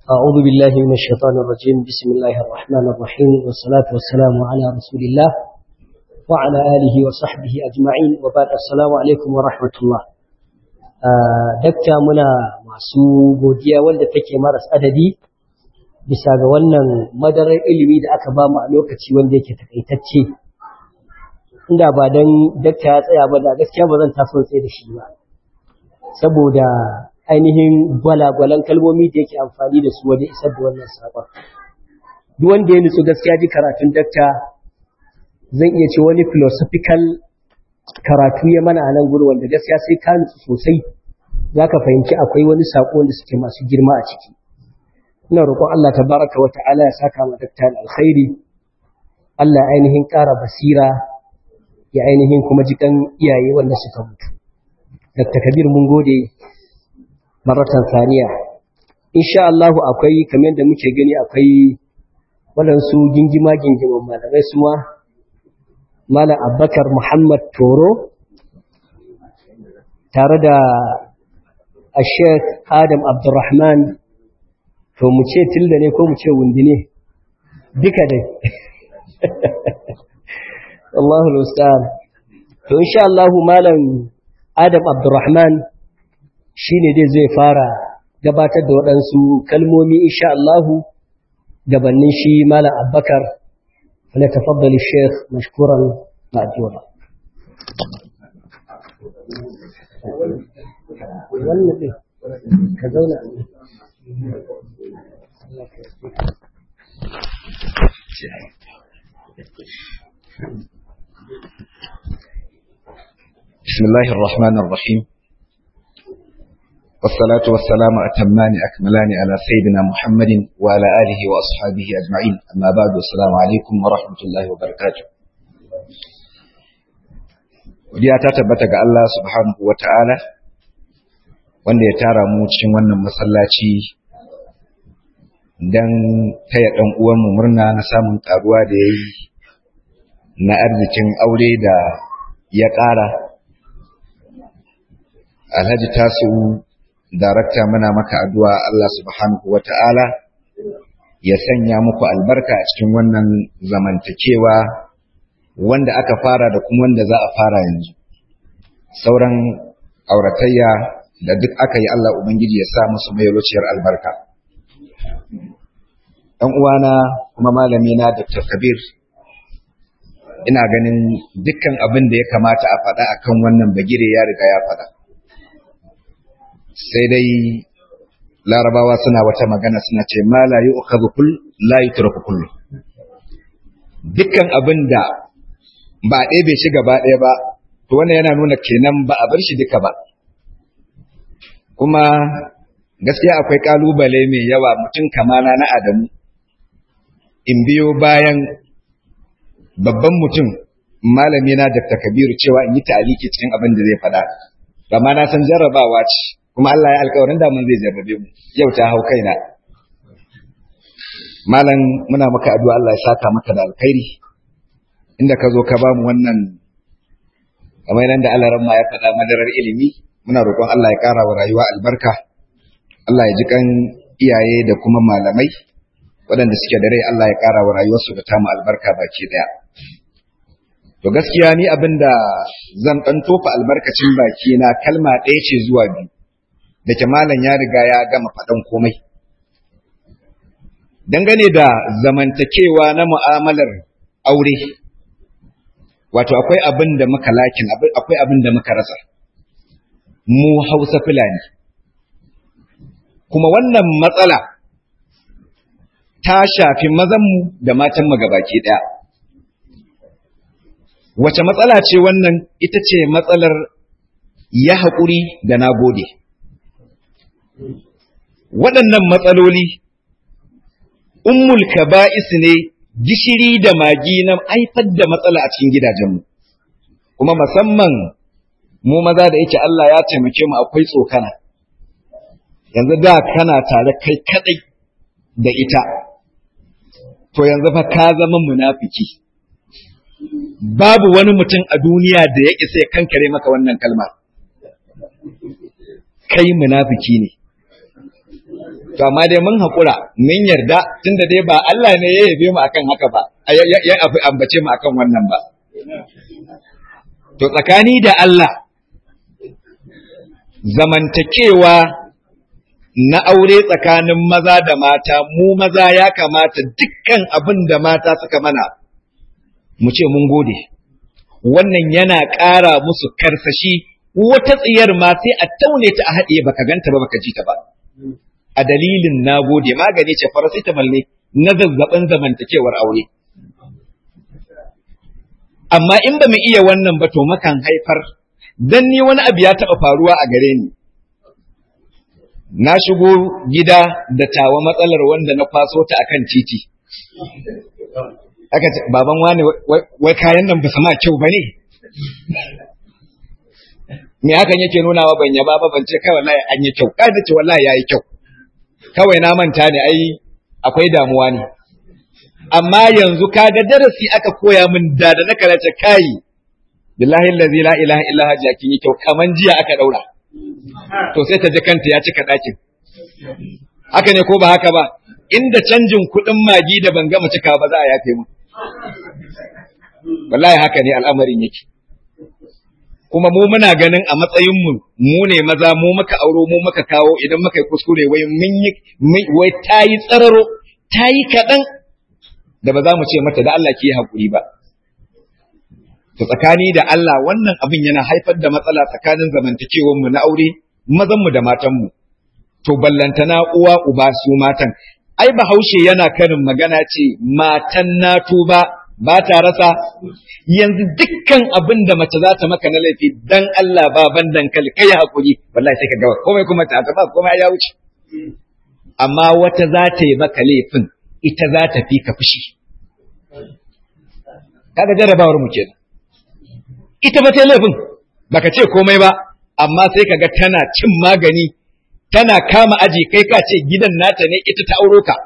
أعوذ بالله من الشيطان الرجيم بسم الله الرحمن الرحيم والصلاة والسلام على رسول الله وعلى آله وصحبه أجمعين وبعد السلام عليكم ورحمة الله dakta muna masu godiya wanda take maras adadi bisa ga wannan madarar ilimi da aka ba mu a lokaci wanda yake takaitacce inda ba dan dakta ya tsaya ba da gaskiya ba zan taso tsaye da shi ba saboda ainihin gwalagwalan kalmomi da yake amfani da su wajen isar da wannan sabon duk wanda ya nutsu gaskiya ji karatun dakta zan iya ce wani philosophical karatu ya mana a nan gudu wanda gaskiya sai ka nutsu sosai za ka fahimci akwai wani saƙo da suke masu girma a ciki ina roƙon Allah ta baraka wa ta'ala ya saka ma dakta alkhairi Allah ainihin ƙara basira ya ainihin kuma jikan iyaye wanda suka mutu Dr. Kabir mun gode maratan saniya insha Allah akwai kamar da muke gani akwai waɗansu gingima gingiman malamai su ma Malam Abubakar Muhammad Toro tare da Sheikh Adam Abdulrahman to mu ce tilda ne ko mu ce wundi ne duka dai Allahu Ustaz to insha Allah Malam Adam Abdulrahman shine dai zai fara gabatar da waɗansu kalmomi insha Allah gabanin shi Malam Abubakar فليتفضل الشيخ مشكورا مأجورا بسم الله الرحمن الرحيم والصلاة والسلام أتمان أكملان على سيدنا محمد وعلى آله وأصحابه أجمعين أما بعد السلام عليكم ورحمة الله وبركاته Godiya ta tabbata ga Allah subhanahu wa ta'ala wanda ya tara mu cikin wannan masallaci don taya ɗan uwanmu murna na samun ƙaruwa da ya yi na arzikin aure da ya ƙara. Alhaji Tasi'u darakta muna maka addu'a Allah subhanahu wa ta'ala ya sanya muku albarka a cikin wannan zamantakewa wanda aka fara da kuma wanda za a fara yanzu. Sauran auratayya da duk aka yi Allah Ubangiji ya sa musu mai luciyar albarka. ‘Yan uwana kuma malamina Dr. Kabir, ina ganin dukkan abin da ya kamata a faɗa akan wannan bagire ya riga ya faɗa. sai dai larabawa suna wata magana suna ce ma la yu'khadhu kull la yutraku kullu dukkan abin da ba a ɗebe shi gaba ɗaya ba to wannan yana nuna kenan ba a bar shi duka ba kuma gaskiya akwai kalubale mai yawa mutum kamana na adamu in biyo bayan babban mutum malami na Dr. Kabiru cewa in yi ta'aliki cikin abin da zai faɗa amma na san jarrabawa ce kuma Allah ya alƙawarin da mun zai jarrabe mu yau ta hau kaina malam muna maka addu'a Allah ya saka maka da alkhairi inda ka zo ka ba mu wannan kamar nan da Allah ramma ya faɗa madarar ilimi muna roƙon Allah ya ƙara wa rayuwa albarka Allah ya ji kan iyaye da kuma malamai waɗanda suke da rai Allah ya ƙara wa rayuwarsu da tamu albarka baki ɗaya to gaskiya ni abin da zan ɗan tofa albarkacin baki na kalma ɗaya ce zuwa biyu da ke malam ya riga ya gama faɗan komai. Dangane da zamantakewa na mu'amalar aure, wato akwai abin da muka lakin, akwai abin da muka rasa, mu hausa fulani. Kuma wannan matsala ta shafi mazanmu da matanmu gabaki ɗaya. Wace matsala ce wannan ita ce matsalar ya haƙuri da na gode. waɗannan matsaloli ummul kaba'is ne gishiri da magi na haifar da matsala a cikin gidajenmu kuma musamman mu maza da yake Allah ya taimake mu akwai tsokana yanzu da kana tare kai kadai da ita to yanzu fa ka zama munafiki babu wani mutum a duniya da ya isa ya kankare maka wannan kalma kai munafiki ne to amma dai mun haƙura mun yarda tunda dai ba Allah ne ya yabe mu akan haka ba ya ambace mu akan wannan ba to tsakani da Allah zamantakewa na aure tsakanin maza da mata mu maza ya kamata dukkan abin da mata suka mana mu ce mun gode wannan yana ƙara musu karsashi wata tsiyar ma sai a taune ta a haɗiye baka ganta ba baka ji ta ba a dalilin na gode magani ce paracetamol ne na zazzabin zamantakewar aure amma in ba mu iya wannan ba to makan haifar dan ni wani abu ya taɓa faruwa a gare ni na shigo gida da tawa matsalar wanda na kwaso ta akan titi aka ce baban wani wai kayan nan ba su ma kyau ba ne me hakan yake nunawa ban yaba ba ban ce kai wallahi an yi kyau kai ce wallahi yayi kyau kawai na manta ne ai akwai damuwa ne amma yanzu kaga darasi aka koya min da da na karace kai billahi allazi la ilaha illa huwa jakin yi kyau kaman jiya aka daura to sai ta ji kanta ya cika ɗakin. Haka ne ko ba haka ba, inda canjin kuɗin magi da ban gama cika ba za a yafe mu. Wallahi haka ne al'amarin yake. Kuma mu muna ganin a matsayinmu mu ne maza mu muka auro mu muka kawo idan muka yi kuskure wai mun yi wai ta yi tsararo ta yi kaɗan da ba za mu ce mata da Allah ki yi haƙuri ba. To tsakani da Allah wannan abin yana haifar da matsala tsakanin zamantakewanmu na aure mazanmu da matanmu. To ballantana uwa uba su matan. Ai bahaushe yana karin magana ce matan na tuba ba ta rasa yanzu dukkan abin da mace za ta maka na laifi dan Allah ba ban dankali kai hakuri wallahi sai ka ga komai kuma ta ta ba komai ya wuce. Amma wata za ta yi maka laifin ita za ta fi ka fushi. Kaga jarabawar mu kenan. ita ba ta laifin baka ce komai ba amma sai kaga tana cin magani tana kama aji kai ka ce gidan nata ne ita ta auro ka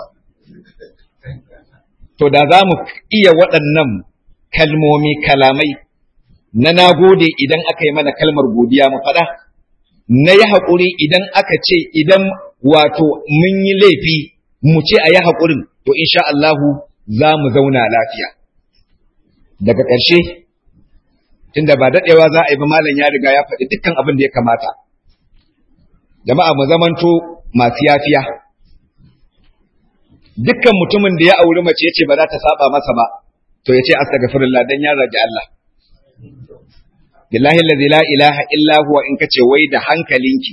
to da za mu iya waɗannan kalmomi kalamai na nagode idan aka yi mana kalmar godiya mu faɗa na yi haƙuri idan aka ce idan wato mun yi laifi mu ce a yi haƙurin to insha Allahu za mu zauna lafiya daga ƙarshe tunda ba daɗewa za a yi ba malam ya riga ya faɗi dukkan abin da ya kamata. Jama'a mu zamanto masu yafiya. Dukkan mutumin da ya auri mace ya ce ba za ta saba masa ba, to ya ce astaghfirullah dan ya rage Allah. Billahi allazi la ilaha illa huwa in kace wai da hankalinki.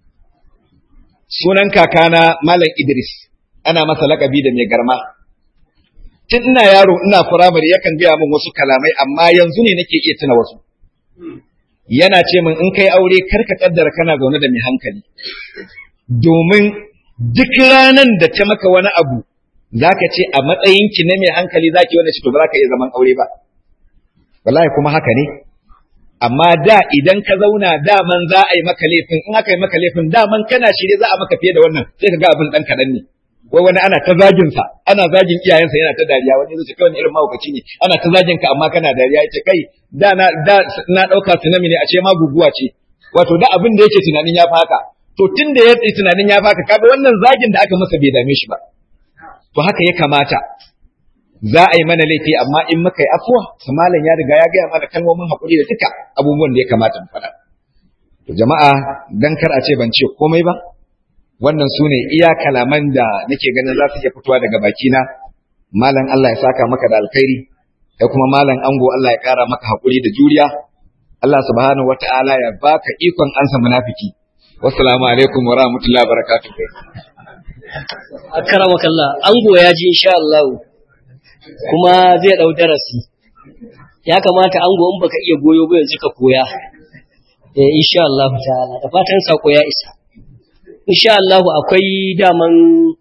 Sunan kakana Malam Idris ana masa lakabi da mai garma. tun ina yaro ina firamare yakan gaya min wasu kalamai amma yanzu ne nake iya tuna wasu yana ce min in kai aure kar ka kaddara kana zaune da mai hankali domin duk ranan da ta maka wani abu zaka ce a matsayinki na mai hankali zaki wani shi to ba za ka iya zaman aure ba wallahi kuma haka ne amma da idan ka zauna daman za a yi maka laifin in aka yi maka laifin daman kana shirye za a maka fiye da wannan sai ka ga abin dan kaɗan ne wai wani ana ta zagin sa ana zagin iyayensa yana ta dariya wani zai ce kai wani irin mahaukaci ne ana ta zagin ka amma kana dariya yace kai da na da na dauka tsunami ne a ce ma guguwa ce wato da abin da yake tunanin ya haka to tun da ya tunanin ya haka kaga wannan zagin da aka masa bai dame shi ba to haka ya kamata za a yi mana laifi amma in muka yi afuwa malam ya riga ya gaya mana kalmomin hakuri da duka abubuwan da ya kamata mu faɗa to jama'a dan kar a ce ban ce komai ba wannan su ne iya kalaman da nake ganin za su iya fitowa daga bakina malam Allah ya saka maka da alkhairi kai kuma malam ango Allah ya kara maka hakuri da juriya Allah subhanahu wata'ala ya baka ikon ansa munafiki wassalamu alaikum wa rahmatullahi wa barakatuh akramaka Allah ango ya ji insha Allah kuma zai dau darasi ya kamata ango in baka iya goyo ba yanzu ka koya eh insha Allah ta'ala da fatan sako ya isa insha Allah akwai daman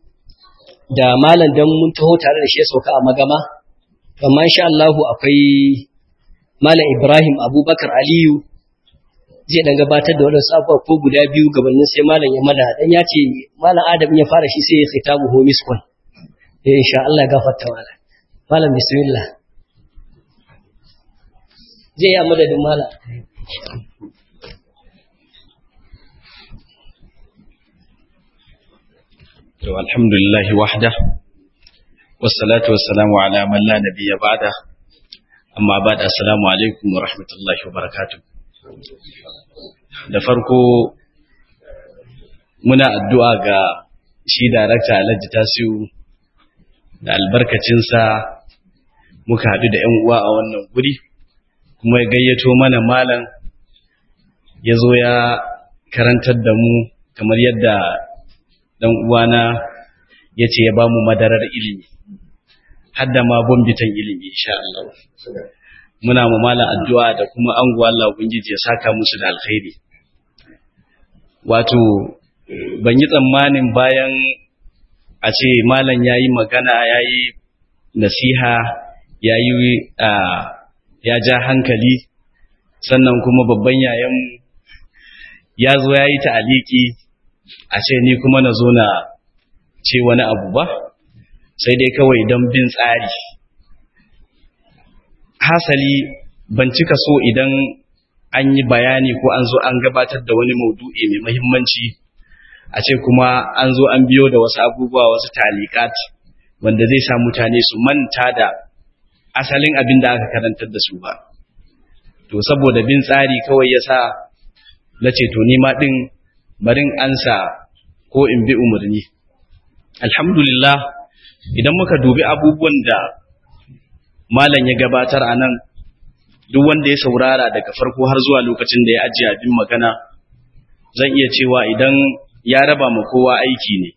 da malam dan mun taho tare da shi ya sauka a magama amma insha Allah akwai malam Ibrahim Abubakar Aliyu zai dan gabatar da wadansu abubuwa ko guda biyu gabanin sai malam ya mada dan ya ce malam Adam ya fara shi sai ya khitabu homis kun eh insha Allah gafarta malam malam bismillah zai yi a madadin malam To alhamdulillah wahda wassalatu wassalamu ala man la nabiyya ba'da amma ba'da assalamu alaikum wa rahmatullahi wa barakatuh da farko muna addu'a ga shi darakta Alhaji Tasiu da albarkacinsa muka haɗu da ‘yan uwa a wannan guri kuma ya gayyato mana malam ya zo ya karantar da mu kamar yadda ɗan uwana ya ce ya ba mu madarar ilimi hadda ma bombitan ilimi insha Allah muna mu malam addu'a da kuma anguwa Allah ubangiji ya saka musu da alkhairi wato ban yi tsammanin bayan a ce malam yayi magana yayi nasiha yayi ya ja hankali sannan kuma babban yayan ya zo yayi ta'aliki a ce ni kuma na zo na ce wani abu ba sai dai kawai don bin tsari hasali ban cika so idan an yi bayani ko an zo an gabatar da wani maudu'i mai mahimmanci a ce kuma an zo an biyo da wasu abubuwa wasu talikat wanda zai sa mutane su manta da asalin abin da aka karantar da su ba to saboda bin tsari kawai ya sa na ce to nima ɗin barin ansa ko in bi umarni alhamdulillah idan muka dubi abubuwan da malam ya gabatar a nan duk wanda ya saurara daga farko har zuwa lokacin da ya ajiye abin magana zan iya cewa idan ya raba ma kowa aiki ne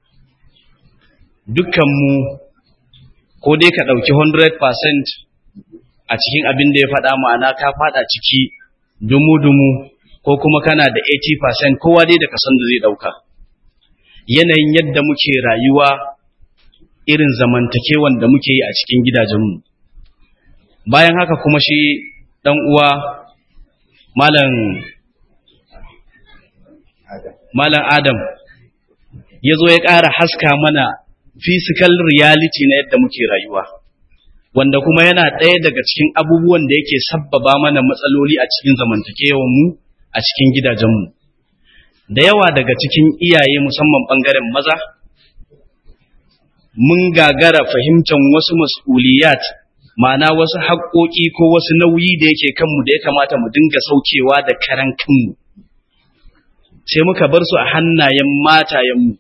dukkanmu ko dai ka ɗauki 100% a cikin abin da ya faɗa ma'ana ka faɗa ciki dumu-dumu ko kuma kana da 80% kowa dai da kasan da zai ɗauka yanayin yadda muke rayuwa irin zamantakewan da muke yi a cikin gidajenmu bayan haka kuma shi ɗan uwa malam malam adam ya zo ya ƙara haska mana physical reality na yadda muke rayuwa wanda kuma yana ɗaya daga cikin abubuwan da yake sabbaba mana matsaloli a cikin zamantakewanmu a cikin gidajenmu da yawa daga cikin iyaye musamman ɓangaren maza mun gagara fahimtar wasu mas'uliyat ma'ana wasu haƙoƙi ko wasu nauyi da yake kanmu da ya kamata mu dinga saukewa da karan kanmu sai muka bar su a hannayen matayenmu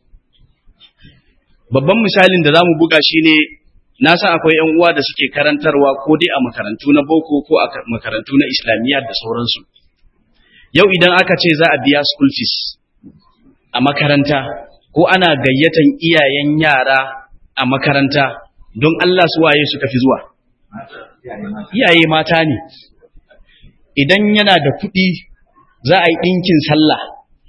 babban misalin da za mu buga shi ne na san akwai 'yan uwa da suke karantarwa ko dai a makarantu na boko ko a makarantu na islamiyya da sauransu yau idan aka ce za a biya school fees a makaranta ko ana gayyatan iyayen yara a makaranta don Allah su waye suka fi zuwa iyaye mata ne idan yana da kuɗi za a yi ɗinkin sallah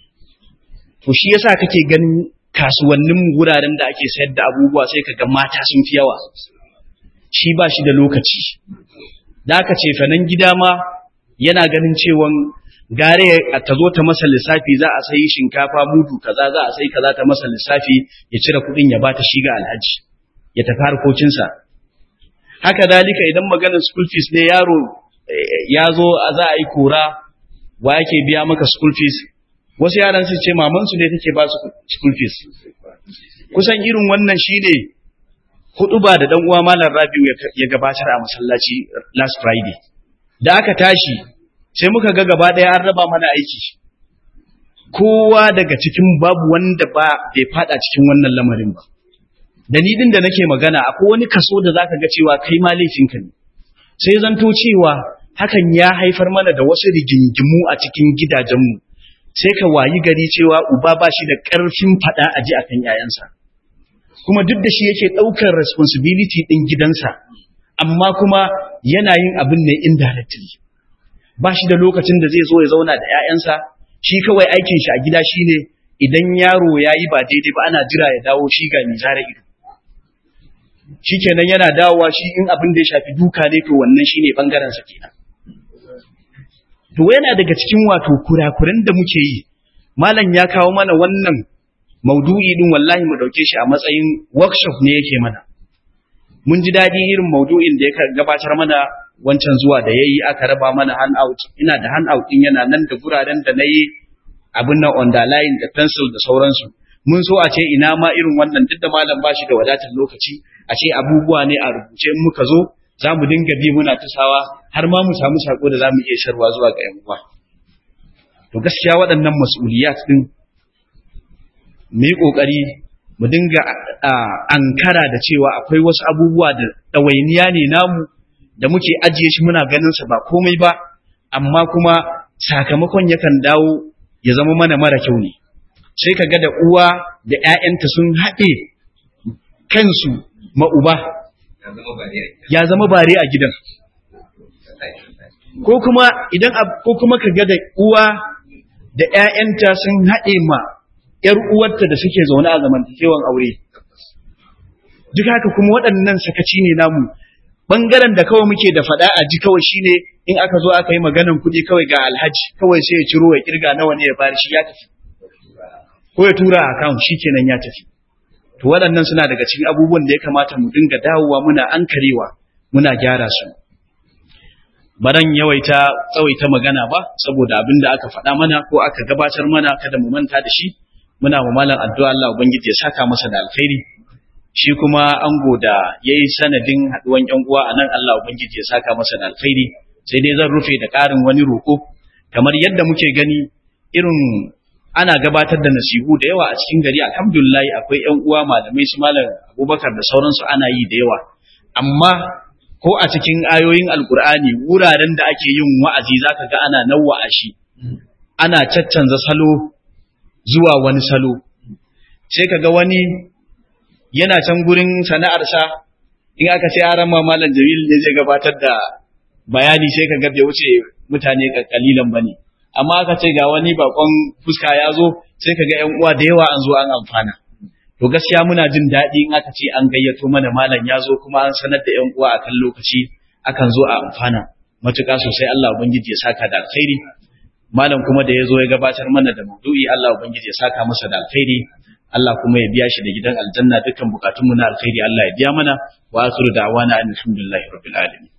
to shi yasa kake ganin kasuwannin wuraren da ake sayar da abubuwa sai ka ga mata sun fi yawa shi ba shi da lokaci da aka ce fanan gida ma yana ganin cewan gare ta zo ta masa lissafi za a sayi shinkafa mudu kaza za a sayi kaza ta masa lissafi ya cire kuɗin ya bata shi ga alhaji ya tafi harkokinsa haka dalika idan maganar school fees ne yaro ya zo za a yi kora wa yake biya maka school fees wasu yaran su ce mamansu ne take ba su school fees kusan irin wannan shine hudu ba da dan uwa malam Rabiu ya gabatar a masallaci last Friday da aka tashi sai muka ga gaba daya an raba mana aiki kowa daga cikin babu wanda ba bai fada cikin wannan lamarin ba da ni din da nake magana akwai wani kaso da zaka ga cewa kai ma laifinka ne sai zanto cewa hakan ya haifar mana da wasu rigingimu a cikin gidajenmu sai ka wayi gari cewa uba ba shi da ƙarfin faɗa a ji akan yayansa kuma duk da shi yake ɗaukar responsibility ɗin gidansa amma kuma yana yin abin ne indirectly ba shi da lokacin da zai zo ya zauna da 'ya'yansa shi kawai aikin shi a gida shine idan yaro ya yi ba daidai ba ana jira ya dawo shi ga mai zara ido shikenan yana dawowa shi in abin da ya shafi duka ne to wannan shine bangaren sa kenan to yana daga cikin wato kurakuran da muke yi malam ya kawo mana wannan maudu'i din wallahi mu dauke shi a matsayin workshop ne yake mana mun ji dadi irin maudu'in da ya gabatar mana wancan zuwa da yayi aka raba mana handout ina da handout din yana nan da guraren da nayi abin nan underline da pencil da sauransu mun so a ce ina ma irin wannan duk da malam ba shi da wadatar lokaci a ce abubuwa ne a rubuce in muka zo za mu dinga bi muna tasawa har ma mu samu sako da za mu iya sharwa zuwa ga yan uwa to gaskiya waɗannan mas'uliyat din mu yi ƙoƙari mu dinga ankara da cewa akwai wasu abubuwa da ɗawainiya ne namu da muke ajiye shi muna ganin sa ba komai ba amma kuma sakamakon yakan dawo ya zama mana mara kyau ne sai ka ga da uwa da ‘ya'yanta sun haɗe kansu ma'uba ya zama bare a gidan ko kuma idan ko kuma ka ga da uwa da ‘ya'yanta sun haɗe ma ‘yar uwarta da suke zaune a zamantakewan aure duk haka kuma waɗannan sakaci ne namu ɓangaren da kawai muke da faɗa a ji kawai shine in aka zo aka yi maganan kuɗi kawai ga alhaji kawai sai ya ciro ya kirga nawa ne ya bari shi ya tafi ko ya tura a account kenan ya tafi to waɗannan suna daga cikin abubuwan da ya kamata mu dinga dawowa muna ankarewa muna gyara su baran yawaita tsawaita magana ba saboda abin da aka faɗa mana ko aka gabatar mana kada mu manta da shi muna ma malam addu'a Allah ubangiji ya saka masa da alkhairi shi kuma ango da yayi sanadin haduwan yan uwa anan Allah ubangiji ya saka masa da alkhairi sai dai zan rufe da ƙarin wani roko kamar yadda muke gani irin ana gabatar da nasihu da yawa a cikin gari alhamdulillah akwai ƴan uwa malamai su malam Abubakar da sauransu ana yi da yawa amma ko a cikin ayoyin alkur'ani wuraren da ake yin wa'azi zaka ga ana nawwa'a shi ana caccanza salo zuwa wani salo sai kaga wani yana can gurin sana'arsa in aka ce aran malam Jamil ne zai gabatar da bayani sai kaga bai wuce mutane kalilan bane amma aka ce ga wani bakon fuska ya zo sai ka ga ‘yan uwa da yawa an zo an amfana. To gaskiya muna jin daɗi in aka ce an gayyato mana malam ya zo kuma an sanar da ‘yan uwa a kan lokaci akan zo a amfana. Matuƙa sosai Allah Ubangiji ya saka da alkhairi. Malam kuma da ya zo ya gabatar mana da maudu'i Allah Ubangiji ya saka masa da alkhairi. Allah kuma ya biya shi da gidan aljanna dukkan bukatunmu na alkhairi Allah ya biya mana wa akhiru da'wana alhamdulillahi rabbil alamin.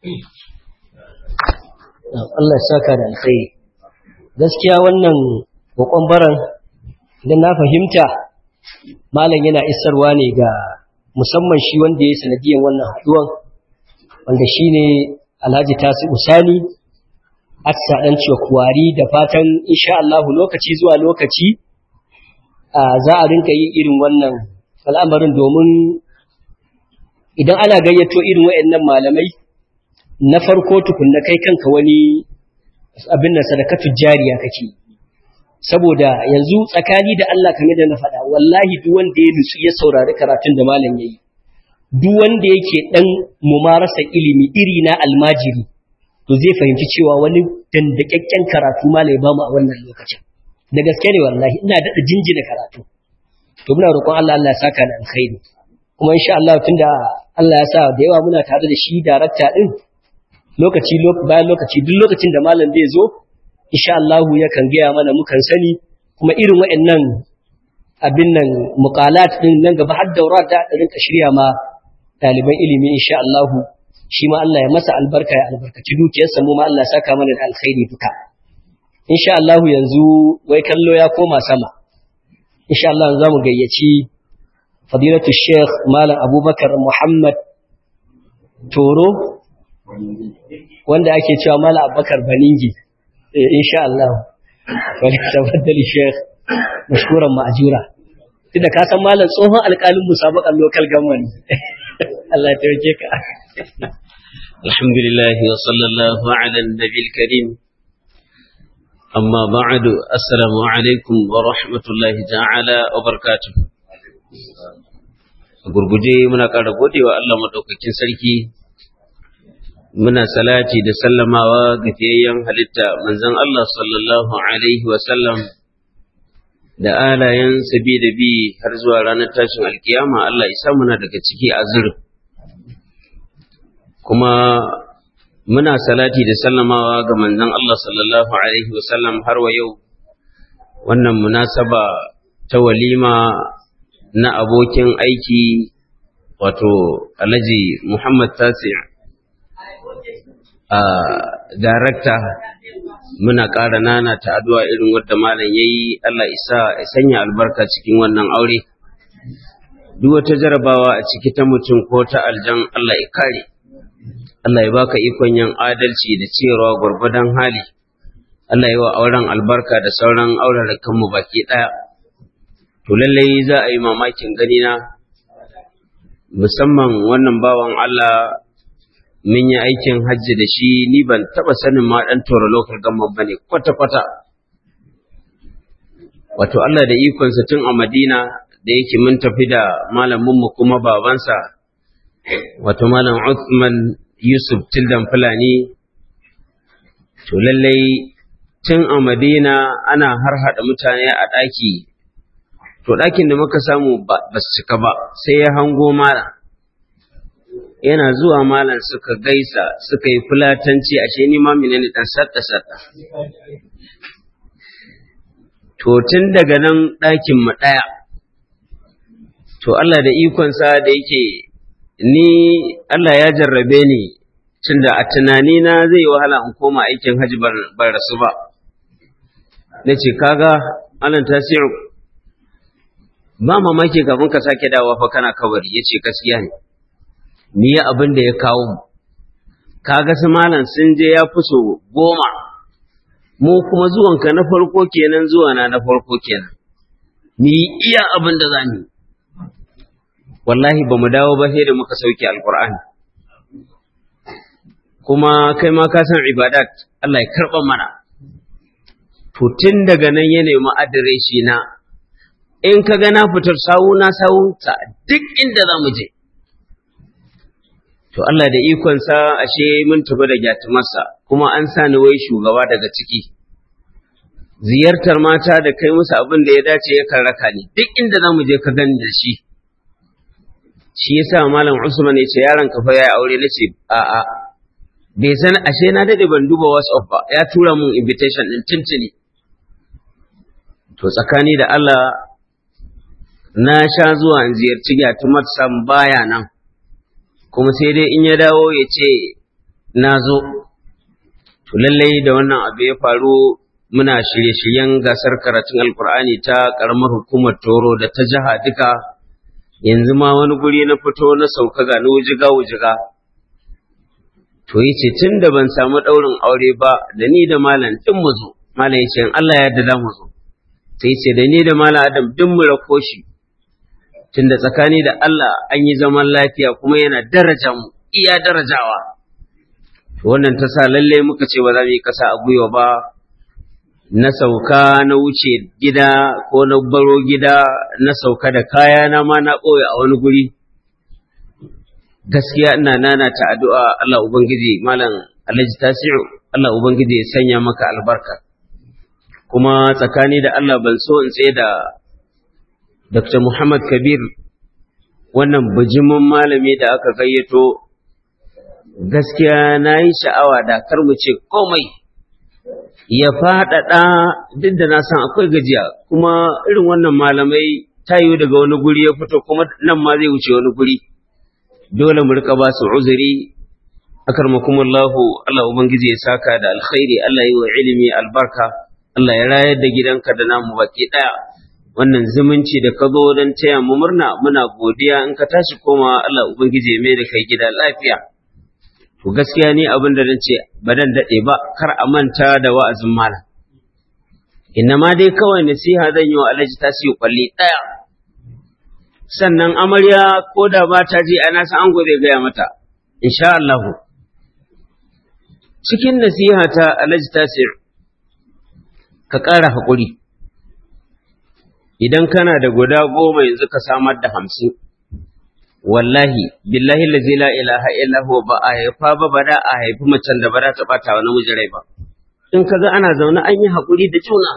Allah ya saka da alkhairi. gaskiya wannan kokon baran idan na fahimta malam yana isarwa ne ga musamman shi wanda ya sanadiyan wannan haduwan wanda shine Alhaji Tasi Usani Atsa dan ciwa kuwari da fatan insha Allah lokaci zuwa lokaci za a rinka yin irin wannan al'amarin domin idan ana gayyato irin waɗannan malamai na farko tukunna kai kanka wani abin nan sadakatu jariya kake saboda yanzu tsakani da Allah kamar da na faɗa wallahi duk wanda ya nutsu ya saurari karatun da malam yayi duk wanda yake dan mumarasa ilimi iri na almajiri to zai fahimci cewa wani dandakakken karatu malai ba mu a wannan lokacin da gaske ne wallahi ina daɗa jinjina karatu to muna roƙon Allah Allah ya saka da alkhairi kuma insha Allah tunda Allah ya sa da yawa muna tare da shi darakta din lokaci bayan lokaci duk lokacin da malam zai zo insha Allah yakan gaya mana mukan sani kuma irin waɗannan abin nan muqalat din nan gaba har daura da rinka shirya ma ɗaliban ilimi insha Allah shi ma Allah ya masa albarka ya albarkaci dukiyarsa mu ma Allah ya saka mana da alkhairi duka insha Allah yanzu wai kallo ya koma sama insha Allah za mu gayyaci fadilatu Sheikh Malam Abubakar Muhammad Toro wanda ake cewa Malam Abubakar Baningi insha Allah wani tabaddali Sheikh mashkuran ma'ajura tunda ka san malam tsohon alƙalin musabakan local government Allah ya taimake ka alhamdulillah wa sallallahu ala nabiyil karim amma ba'du assalamu alaikum wa rahmatullahi ta'ala wa barakatuh gurguje muna ƙara godewa Allah madaukakin sarki muna salati da sallamawa ga fiyayyen halitta manzon Allah sallallahu alaihi wa sallam da alayen sabi da bi har zuwa ranar tashin alkiyama Allah isa muna daga ciki azur kuma muna salati da sallamawa ga manzon Allah sallallahu alaihi wa sallam har wa yau wannan munasaba ta walima na abokin aiki wato Alhaji Muhammad Tasi a darakta muna ƙara nana ta addu'a irin wadda malam ya yi Allah isa ya sanya albarka cikin wannan aure duk wata jarabawa a ciki ta mutum ko ta aljan Allah ya kare Allah ya baka ikon yin adalci da cewa gwargwadon hali Allah ya wa auren albarka da sauran auren kanmu baki ɗaya to lallai za a yi mamakin ganina musamman wannan bawan Allah mun yi aikin hajji da shi ni ban taba sanin ma dan toro local government bane kwata kwata wato Allah da ikonsa tun a Madina da yake mun tafi da malamin mu kuma babansa wato malam Uthman Yusuf Tildan Fulani to lallai tun a Madina ana harhaɗa mutane a ɗaki to ɗakin da muka samu ba su cika ba sai ya hango malam yana zuwa malam suka gaisa suka yi fulatanci ashe ni ma menene dan sadda sadda to tun daga nan ɗakin mu ɗaya to Allah da ikonsa da yake ni Allah ya jarrabe ni tunda a tunani na zai yi wahala in koma aikin haji ban rasu ba na ce kaga Allah tasiru ba mamaki kafin ka sake dawa fa kana kabari ya ce gaskiya ne ni ya abin da ya kawo mu kaga su malam sun je ya fi so goma mu kuma zuwanka na farko kenan zuwa na na farko kenan ni iya abin da za mu wallahi ba mu dawo ba sai da muka sauke alkur'ani kuma kai ma ka san ibadat Allah ya karɓa mana to tun daga nan ya nemi adireshi na in ka ga na fitar sawu na sawunsa duk inda za mu je to Allah da ikonsa ashe mun tafi da gyatumarsa kuma an sa ni wai shugaba daga ciki ziyartar mata da kai musu abin da ya dace yakan raka ni duk inda za mu je ka gani da shi shi yasa malam Usman ya ce yaron ka fa yayi aure nace a a bai san ashe na dade ban duba WhatsApp ba ya tura mun invitation din tuntuni to tsakani da Allah na sha zuwa in ziyarci gyatumar sam baya nan kuma sai dai in ya dawo ya ce na zo to lallai da wannan abu ya faru muna shirye-shiryen gasar karatun alkur'ani ta ƙaramar hukumar toro da ta jiha duka yanzu ma wani guri na fito na sauka ga na wujiga wujiga to yi ce tun da ban samu ɗaurin aure ba da ni da malam ɗin mu zo malam ya ce in Allah ya yarda mu zo sai ce da ni da malam adam duk mu rako shi tunda tsakani da Allah an yi zaman lafiya kuma yana daraja mu iya darajawa wannan ta sa lalle muka ce ba za mu yi kasa a gwiwa ba na sauka na wuce gida ko na baro gida na sauka da kaya na ma na ɓoye a wani guri gaskiya ina nana ta addu'a Allah ubangiji malam Alhaji Tasi'u Allah ubangiji ya sanya maka albarka kuma tsakani da Allah ban so in tsaye da Dr. Muhammad Kabir wannan bijimin malami da aka gayyato gaskiya na yi sha'awa da kar mu ce komai ya faɗaɗa duk da na san akwai gajiya kuma irin wannan malamai ta yiwu daga wani guri ya fito kuma nan ma zai wuce wani guri dole mu rika ba su uzuri akarmakumullahu Allah ubangiji ya saka da alkhairi Allah yi wa ilimi albarka Allah ya rayar da gidanka da namu baki ɗaya wannan zumunci da ka zo don taya mu murna muna godiya in ka tashi koma Allah ubangiji ya mai da kai gida lafiya to gaskiya ni abin da zan ce ba dan daɗe ba kar a manta da wa'azin malam inna ma dai kawai nasiha zan yi wa alhaji tasiri kwalli ɗaya sannan amarya ko da ba ta ji ana san ango zai gaya mata insha Allah cikin nasiha ta alhaji tasir ka ƙara haƙuri idan kana da guda goma yanzu ka samar da hamsin wallahi billahi lazi la ilaha illa huwa ba a haifa ba ba da a haifi macen da ba za ta bata wa namiji rai ba in ka ga ana zaune an yi haƙuri da juna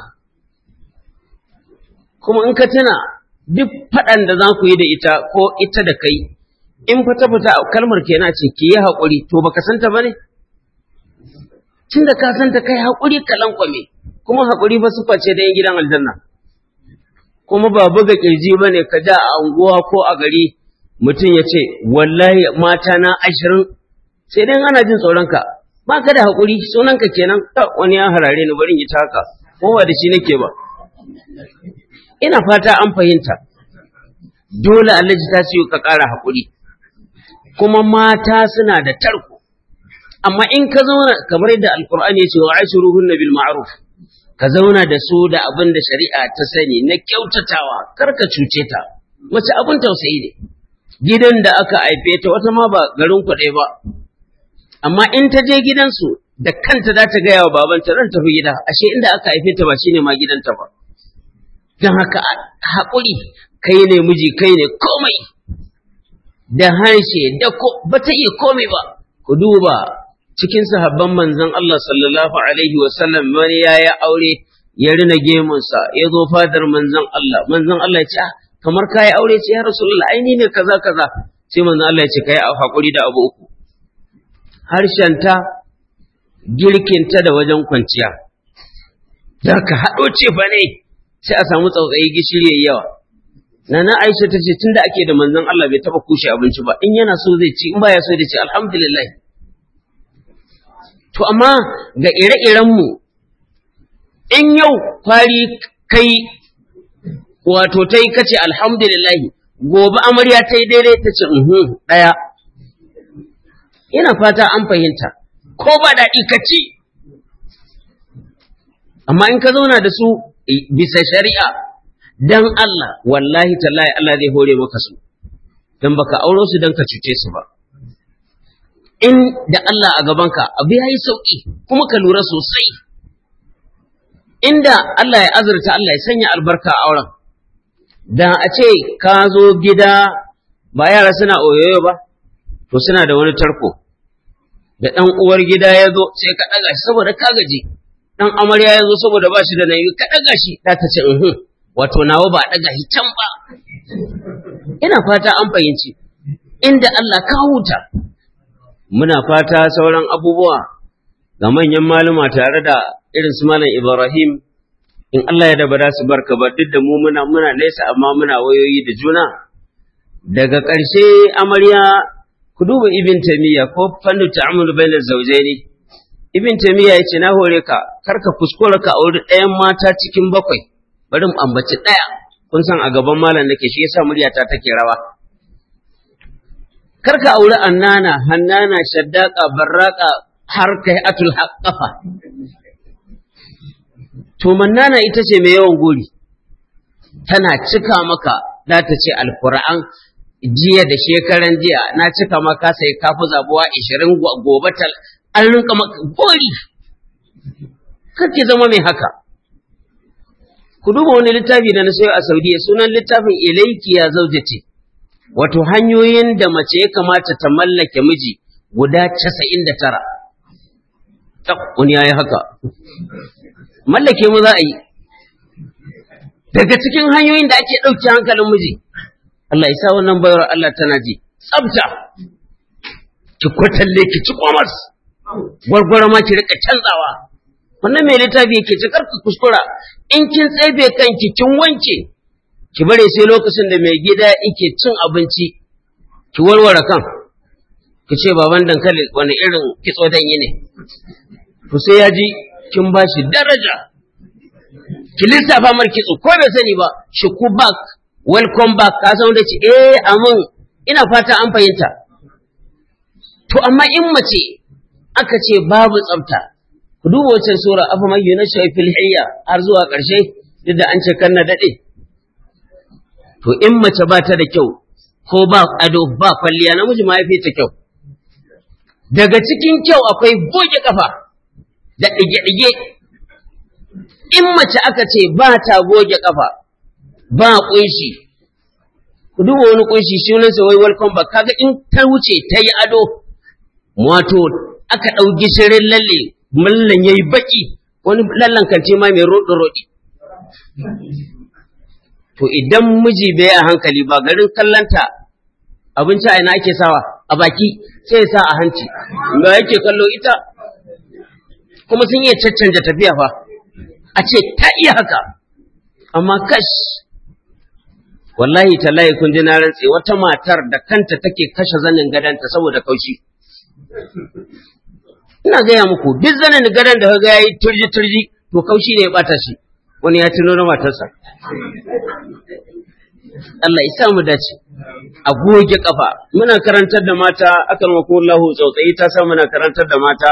kuma in ka tuna duk faɗan da za ku yi da ita ko ita da kai in fata fata kalmar kenan ce ki yi haƙuri to baka santa ba ne tun da ka santa kai haƙuri ka lankwame kuma haƙuri ba su face da yin gidan aljanna kuma ba buga kirji ba ne ka ja a unguwa ko a gari mutum ya ce wallahi mata na ashirin sai dai ana jin tsoronka ba ka da haƙuri sunanka kenan wani ya harare ni bari yi ta haka ko ba da shi nake ba ina fata an fahimta dole Allah ta siyo ka ƙara haƙuri kuma mata suna da tarko amma in ka zauna kamar yadda alkur'ani ya ce wa ashiruhunna bil ma'ruf ka zauna da su da abin da shari'a ta sani na kyautatawa kar ka cuce ta mace abin tausayi ne gidan da aka haife ta wata ma ba garin kuɗai ba amma in ta je gidansu da kanta za ta gaya wa babanta zan tafi gida ashe inda aka haife ta ba shine ma gidanta ba don haka haƙuri kai ne miji kai ne komai da harshe da ba ta iya komai ba ku duba cikin sahabban manzon Allah sallallahu alaihi wasallam wani ya yi aure ya rina gemunsa ya zo fadar manzon Allah manzon Allah ya ce kamar ka yi aure ce ya rasulullah ai ni ne kaza kaza sai manzon Allah ya ce kai hakuri da abu uku harshenta girkinta da wajen kwanciya da ka haɗo ce fa ne sai a samu tsautsayi gishiri yayi yawa Nana Aisha ta ce tunda ake da manzon Allah bai taba kushe abinci ba in yana so zai ci in baya so zai ci alhamdulillah To, amma ga ire-irenmu, in yau kwari kai wato ta yi kace alhamdulillahi, gobe amarya ta yi daidai ta ce, ɗaya. Ina fata an fahimta, ko ba daɗi ka ci. Amma in ka zauna da su bisa shari'a, don Allah, wallahi tallahi Allah zai hore maka su, don baka auro su don ka cuce su ba. in da Allah a gabanka abu ya yi sauƙi kuma ka lura sosai inda Allah ya azurta Allah ya sanya albarka a auren da a ce ka zo gida ba yara suna oyoyo ba to suna da wani tarko da ɗan uwar gida ya zo sai ka ɗaga shi saboda ka gaji ɗan amarya ya zo saboda ba shi da nayi ka ɗaga shi ta ta ce uhun wato nawa ba a ɗaga shi can ba ina fata an fahimci inda Allah ka huta muna fata sauran abubuwa ga manyan maluma tare da irin su malam Ibrahim in Allah ya da ba su barka ba duk da mu muna muna nesa amma muna wayoyi da juna daga ƙarshe amarya ku duba ibn tamiya ko fannu ta'amul bainaz zawjaini ibn tamiya yace na hore ka karka kuskura ka auri ɗayan mata cikin bakwai bari mu ambaci ɗaya kun san a gaban malam nake shi yasa muryata take rawa karka auri annana hannana shaddaka barraka har kai atul haqqafa to mannana ita ce mai yawan gori tana cika maka za ta ce alkur'an jiya da shekaran jiya na cika maka sai kafi zabuwa ishirin gobe tal an rinka maka gori kake zama mai haka ku duba wani littafi da na sayo a saudiya sunan littafin ilaiki ya zaujati wato hanyoyin da mace ya kamata ta mallake miji guda casa'in da tara wani ya yi haka mallake mu za a yi daga cikin hanyoyin da ake ɗauke hankalin miji Allah ya sa wannan bayar Allah tana ji tsabta ki kwatalle ki ci komars gwargwara ma ki rika canzawa wannan mai littafi yake ci karka kuskura in kin tsebe kanki kin wanke ki bare sai lokacin da mai gida yake cin abinci ki warware kan ki ce baban dankali wani irin kitso dan yi ne to sai ya ji kin ba shi daraja ki lissafa mar kitso ko bai sani ba shi ku back welcome back ka san da ce eh amin ina fata an fahimta to amma in mace aka ce babu tsafta ku duba wancan sura afa man yunasha fil hayya har zuwa ƙarshe duk da an ce kan na dade to in mace ba ta da kyau ko ba ado ba kwalliya namiji ma ya fi ta kyau daga cikin kyau akwai goge kafa da ɗige-ɗige in mace aka ce ba ta goge kafa ba ƙunshi ku duba wani ƙunshi shi wani wai welcome back kaga in ta wuce ta yi ado wato aka ɗau gishirin lalle mallan ya yi baƙi wani lallan kanti ma mai roɗi-roɗi to idan miji bai a hankali ba garin kallanta abinci a ina ake sawa a baki sai ya sa a hanci me yake kallo ita kuma sun iya caccanja tafiya fa a ce ta iya haka amma kash wallahi tallahi kun ji na rantse wata matar da kanta take kashe zanin gadanta saboda kaushi ina gaya muku duk zanen gadon da kaga yayi turji turji to kaushi ne ya bata shi wani ya tuno na matarsa Allah ya sa mu dace a goge kafa muna karantar da mata akan wa kullahu tsautsayi ta sa muna karantar da mata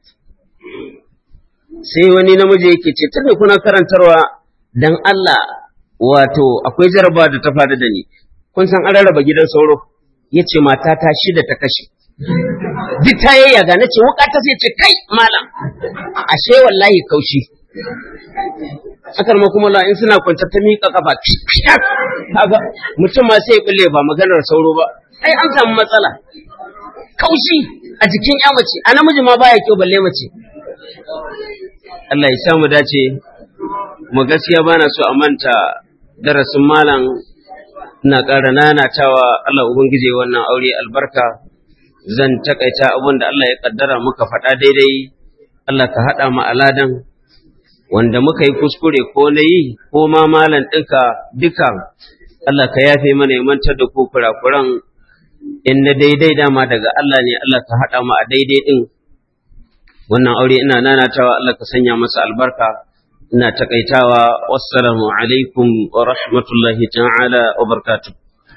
sai wani namiji yake ce tunda kuna karantarwa dan Allah wato akwai jaraba da ta faru da ni kun san an rarraba gidan sauro yace mata ta shida ta kashe duk ta yayyaga na ce wuka ta sai ce kai malam ashe wallahi kaushi akar ma kuma in suna kwance ta miƙa kafa kaga mutum ma sai bulle ba maganar sauro ba ai an samu matsala kaushi a jikin ya mace a namiji ma baya kyau balle mace Allah ya sa mu dace mu gaskiya bana so a manta darasin malam ina ƙara nanatawa Allah ubangije wannan aure albarka zan takaita abin da Allah ya kaddara muka faɗa daidai Allah ka haɗa mu aladan wanda muka yi kuskure ko na yi ko ma malam ɗinka duka Allah ka yafe mana ya mantar da ku kurakuran in na daidai dama daga Allah ne Allah ka haɗa mu a daidai ɗin wannan aure ina nanatawa Allah ka sanya masa albarka ina takaitawa wassalamu alaikum wa rahmatullahi ta'ala wa barakatuh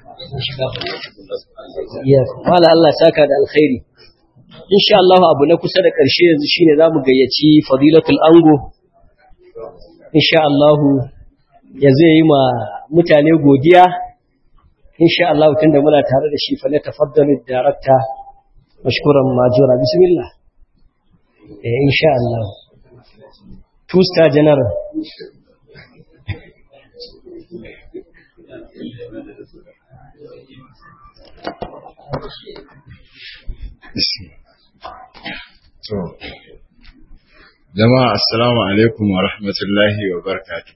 Mala Allah saka da alkhairi. Insha Allah abu na kusa da ƙarshe yanzu shine za mu gayyaci fadilatul ango. Insha Allah ya zai yi ma mutane godiya. Insha Allah tunda muna tare da shi fa na tafaddalu darakta mashkuran majura bismillah. Eh insha Allah. Two star general. To, jama'a assalamu alaikum wa rahmatullahi wa barakatuh.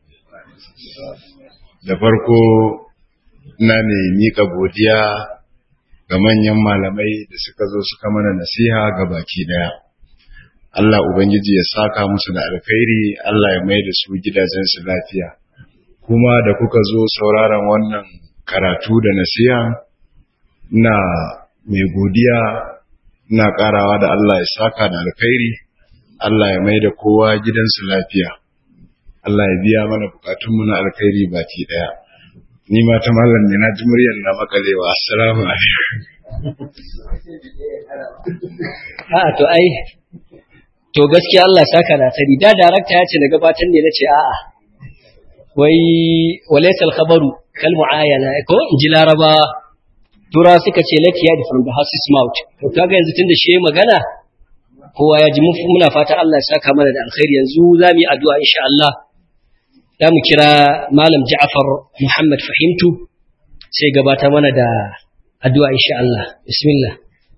Da farko ina ne miƙa godiya ga manyan malamai da suka zo suka mana nasiha ga baki daya. Allah Ubangiji ya saka musu da alkhairi, Allah ya mai da su gidajensu lafiya. Kuma da kuka zo sauraron wannan karatu da nasiha, ina mai godiya ina karawa da Allah ya saka da alkhairi Allah ya mai da kowa gidansu lafiya Allah ya biya mana bukatunmu na alkhairi baki daya ni ma ta mallam ne na ji muryar na makalewa assalamu alaikum A'a to ai to gaskiya Allah saka na tari da darakta ya ce na gabatar ne nace a'a wai walaysa al-khabaru kal muayana ko inji laraba tura suka ce let hear from the horse's mouth to kaga yanzu tunda shi magana kowa ya ji muna fata Allah ya saka mana da alkhairi yanzu za mu yi addu'a insha Allah za mu kira malam Ja'far Muhammad Fahimtu sai gabata mana da addu'a insha Allah bismillah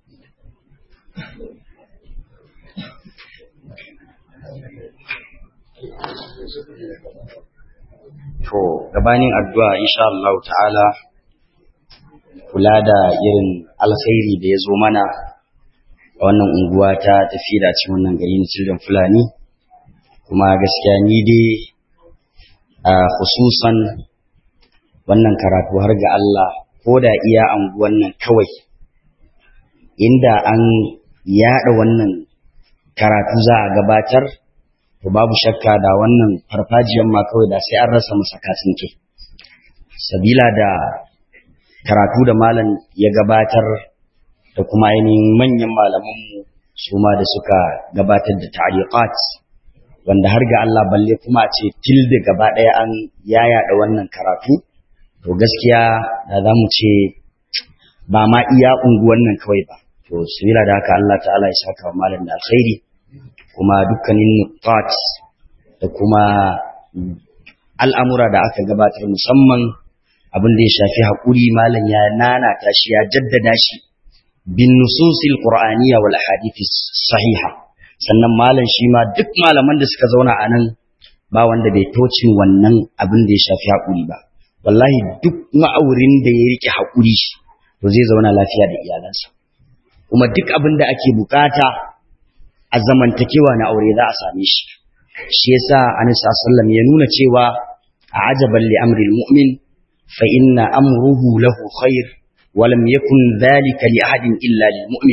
To, gabanin addu'a insha Allah ta'ala kula da irin alkhairi da ya zo mana a wannan unguwa ta tafi da cikin wannan gari na Children Fulani, kuma gaskiya ni dai a hususan wannan karatu har ga Allah ko da iya anguwan nan kawai, inda an yaɗa wannan karatu za a gabatar to babu shakka da wannan farfajiyan ma kawai da sai an rasa masa ke. sabila da karatu da malam ya gabatar da kuma ainihin manyan malamanmu su ma da suka gabatar da ta'liqat wanda har ga Allah balle kuma a ce tilde gaba ɗaya an yayada wannan karatu to gaskiya da za mu ce ba ma iya unguwan nan kawai ba to sabila da haka Allah ta'ala ya saka wa malam da alkhairi kuma dukkanin nuqat da kuma al'amura da aka gabatar musamman abin da ya shafi haƙuri malam ya nanata shi ya jaddada shi bin nususil qur'aniyya wal ahadithis sahiha sannan malam shi ma duk malaman da suka zauna a nan ba wanda bai tocin wannan abin da ya shafi haƙuri ba wallahi duk ma'aurin da ya rike haƙuri to zai zauna lafiya da iyalansa kuma duk abin da ake bukata a zamantakewa na aure za a same shi shi yasa annabi sallallahu ya nuna cewa a ajaban li amril mu'min fa inna amruhu lahu khair wa lam yakun dhalika li ahadin illa lil mu'min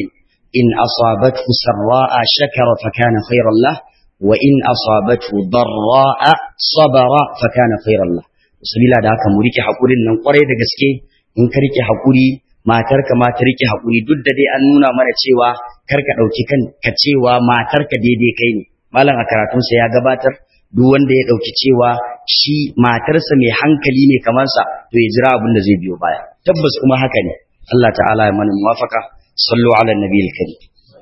in asabathu sarra'a shakara fa kana khairan lah wa in asabathu darra'a sabara fa kana khairan lah sabila da haka mu rike hakurin nan kwarai da gaske in ka rike hakuri matarka ma ta rike hakuri duk da dai an nuna mana cewa kar ka dauki kan ka cewa matarka daidai kai ne malam a karatunsa ya gabatar duk wanda ya dauki cewa shi matarsa mai hankali ne kamar sa to ya jira abin da zai biyo baya tabbas kuma haka ne Allah ta'ala ya mana muwafaka sallu ala nabiyil karim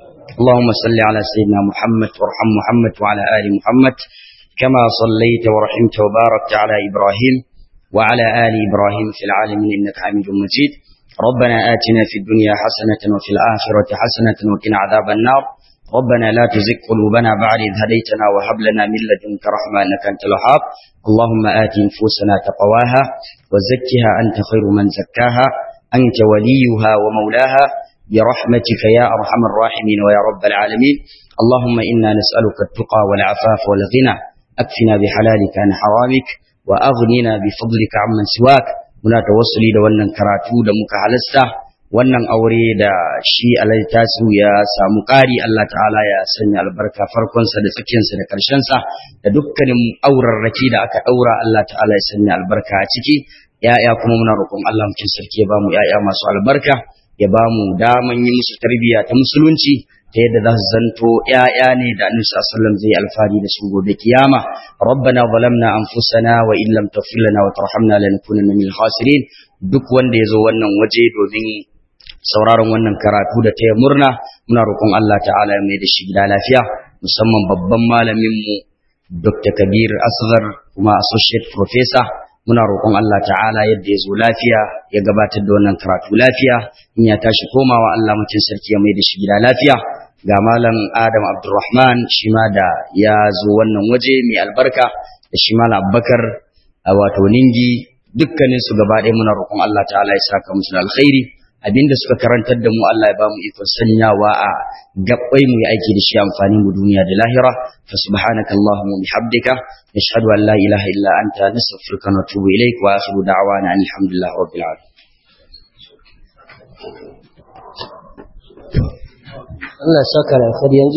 اللهم صل على سيدنا محمد وارحم محمد وعلى آل محمد كما صليت ورحمت وباركت على إبراهيم وعلى آل إبراهيم في العالمين إنك حميد مجيد ربنا آتنا في الدنيا حسنة وفي الآخرة حسنة وقنا عذاب النار ربنا لا تزغ قلوبنا بعد إذ هديتنا وهب لنا من لدنك رحمة إنك أنت الوهاب اللهم آت نفوسنا تقواها وزكها أنت خير من زكاها أنت وليها ومولاها برحمتك يا أرحم الراحمين ويا رب العالمين اللهم إنا نسألك التقى والعفاف والغنى أكفنا بحلالك عن حرامك وأغننا بفضلك عمن سواك muna tawassuli da wannan karatu da muka halasta wannan aure da shi alai tasu ya samu ƙari Allah ta'ala ya sanya albarka farkonsa da tsakiyarsa da ƙarshensa da dukkanin aurarraki da aka ɗaura Allah ta'ala ya sanya albarka a ciki ya'ya kuma muna roƙon Allah mutum sarki ya bamu ya'ya masu albarka ya bamu daman yi musu tarbiyya ta musulunci ta yadda za su zanto ‘ya'ya ne da annabi sallallahu zai alfahari da su gobe kiyama rabbana zalamna anfusana wa in lam taghfir lana wa tarhamna lanakunanna minal khasirin duk wanda ya zo wannan waje domin sauraron wannan karatu da taya murna muna roƙon Allah ta'ala ya mai da shi gida lafiya musamman babban malamin mu Dr. Kabir Asghar kuma associate professor muna roƙon Allah ta'ala yadda ya zo lafiya ya gabatar da wannan karatu lafiya in ya tashi komawa Allah mutum sarki ya mai da shi gida lafiya ga malam Adam Abdulrahman shi ma da ya zo wannan waje mai albarka da shi malam Abubakar wato Ningi dukkanin su gaba ɗaya muna roƙon Allah ta'ala ya saka musu da alkhairi abinda suka karantar da mu Allah ya ba mu ikon sanyawa a gabbai mu yi aiki da shi amfani mu duniya da lahira fa subhanaka allahumma bihamdika nashhadu an la ilaha illa anta nastaghfiruka wa natubu ilaik wa akhiru da'wana alhamdulillahi rabbil alamin Allah saka da alkhairi yanzu